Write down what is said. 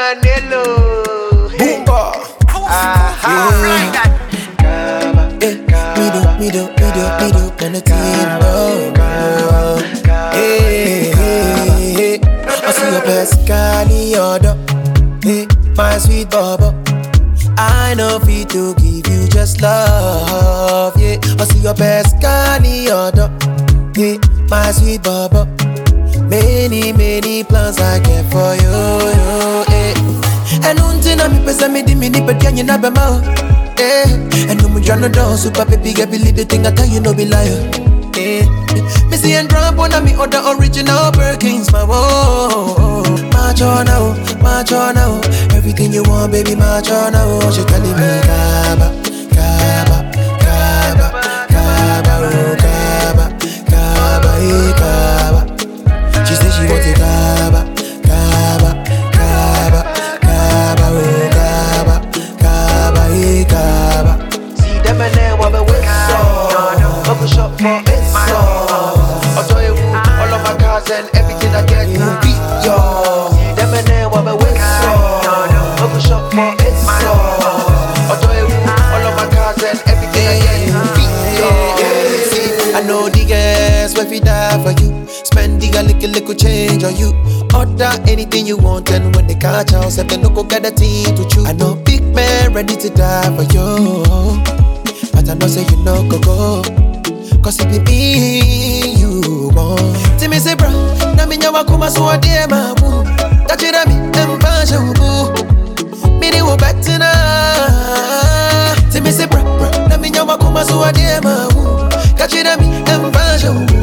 Manelo. Boomba. Kaba, Eh, me do, me do, me do, me do, and the team no. Hey, hey, hey. I see your best Cali order. Hey, my sweet bubble. I know fit to give you just love. Yeah, I see your best Cali order. Hey, my sweet bubble. Many, many plans I get for you. you eh. And until I'm pesa me di me ni pet can you na be ma. Eh, and no me jano down super baby get believe the thing I tell you no be liar. Eh, me see and drop on me other original Birkins my whoa. March on now, march on now. Everything you want, baby, march on now. She calling me Kaba, Kaba, Kaba, Kaba, oh Kaba, Kaba, eh Kaba. She said she want it Kaba, Kaba, Kaba, Kaba, oh Kaba, Kaba, eh Kaba. See them and then what we so. Bubble shop for it so. I'll tell you who, all of my cars and everything I get will beat yo. See them and then what we so. Bubble shop for it so. I'll tell you who, all of my cars and everything I get will beat yo. See, I know the girls will fi die for you. Spend the little little change on you. Order anything you want, and when they catch us, if they no go get a team to choose. I know big man ready to die for you, but I know say you no go go. Cause it be me you want. See me say, bro, na minya wakuma so ade mamu. Tachira mi empasha ubu. Miri wo betina. See me say, bro, bro, na minya wakuma so ade mamu. Kachira mi empasha ubu.